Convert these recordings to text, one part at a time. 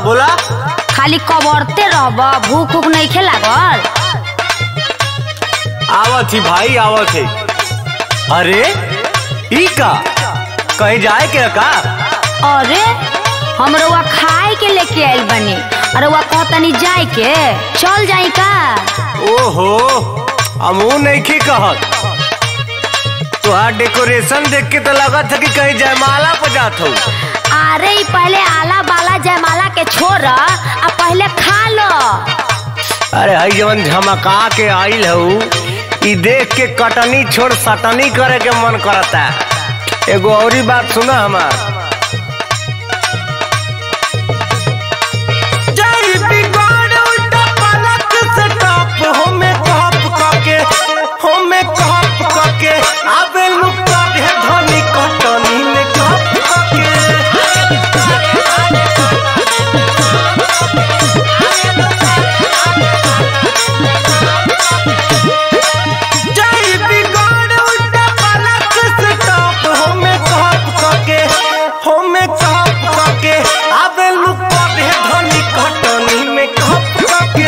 बोला खाली कबरते रहब भूख उख नहीं खे लागल आवत ही भाई आवत है अरे ई का कहीं जाए के का अरे हम रउआ खाए के लेके आइल बनी अरे वह कहतनी जाए के चल जाई का ओहो हमू नहीं की कहत तुहार डेकोरेशन देख के तो लगत है कि कहीं जयमाला पर जात हो अरे ई पहले आला बाला जयमाला के छोड़ आ पहले खा लो अरे हई जवन झमका के आइल हऊ ई देख के कटनी छोड़ सटनी करे के मन करता एगो औरी बात सुना हमार जय बिगाड़ उल्टा पलक से टॉप होमे कप कके होमे कप कके आबे लुका दे धनी कटनी में कप कके जय बिगाड़ उल्टा पलक से टॉप होमे कप कके होमे कप कके आबे लुका दे धनी कटनी में कप कके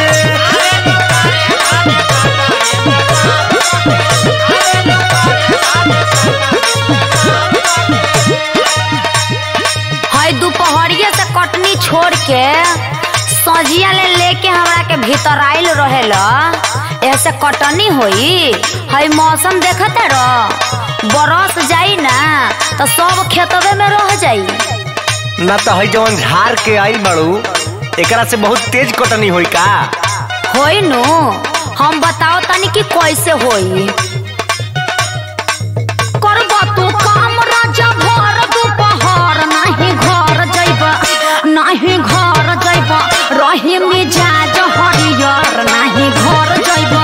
हई दोपहरिया से कटनी छोड़ के सजिया ले लेके हमरा के भीतर आइल रहेल ऐसे कटनी होई हई मौसम देखते रह बरस जाई ना तो सब खेतवे में रह जाई ना तो हई जवन झाड़ के आई बड़ू एकरा से बहुत तेज कटनी होई का होई नु हम बताओ तनी कि कैसे होई करबा तू काम राजा भर दोपहर नाही घर जइबा नाही घर जइबा रही मिजाज हरियर नाही घर जइबा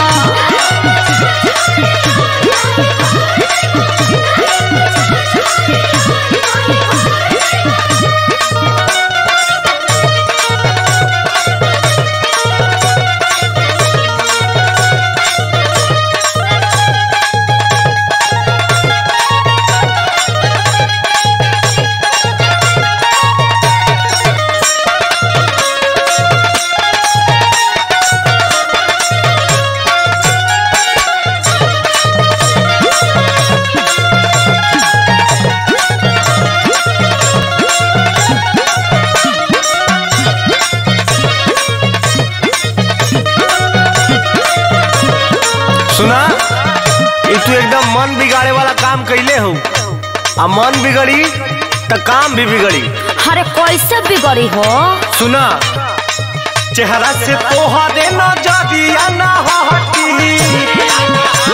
सुना ये तू एकदम मन बिगाड़े वाला काम कैले हो आ मन बिगड़ी तो काम भी बिगड़ी अरे कैसे बिगड़ी हो सुना चेहरा से तोहा देना जादिया ना हटी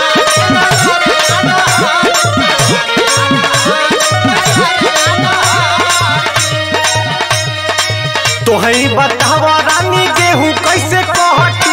तोहई बतावा रानी गेहूं कैसे कहटी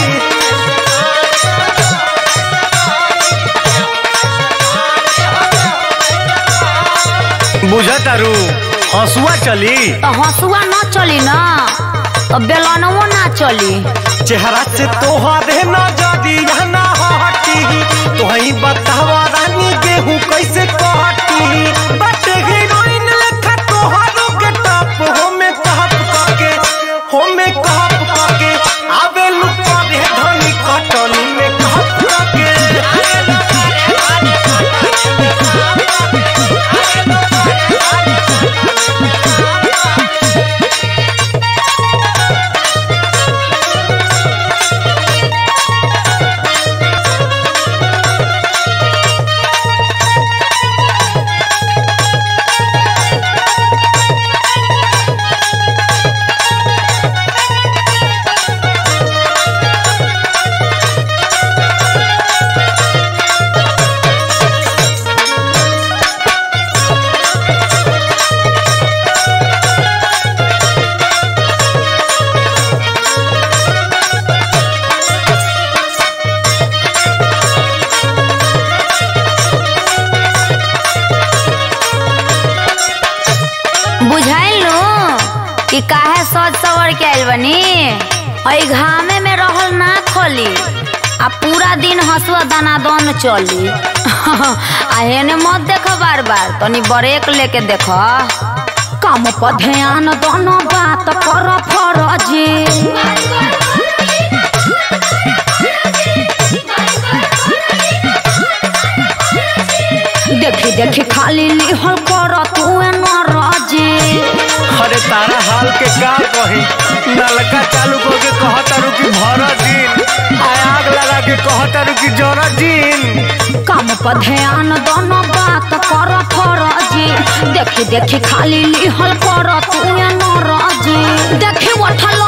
बुझतारू हंसुआ चली तो हंसुआ न चली ना तो बेलनवो ना चली चेहरा से तोहरे न जदी ना हटी तोहई बतावा रानी गेहूं कैसे कहटी बट हीरोइन लेखा तोहरो के टप होमे कहप कके होमे कहप कके आबे लुका रे धनी कटनी में कहप कके बुझाइल नु कि काहे सज सवर के आइल बनी और घामे में रहल ना खोली आ पूरा दिन हसुआ दाना दन चली आ हेने मत देख बार बार तनी ब्रेक लेके देख काम पर ध्यान दोनों बात कर फरजी देखी देखी खाली लिहल कर तू नरजी अरे तारा हाल के का कही नलका चालू करके कहता रुकी भर दिन आ आग लगा के कहता रुकी जरा दिन काम पर ध्यान दोनों बात कर फरजी देखी देखी खाली लिहल कर तू नरजी देखी उठल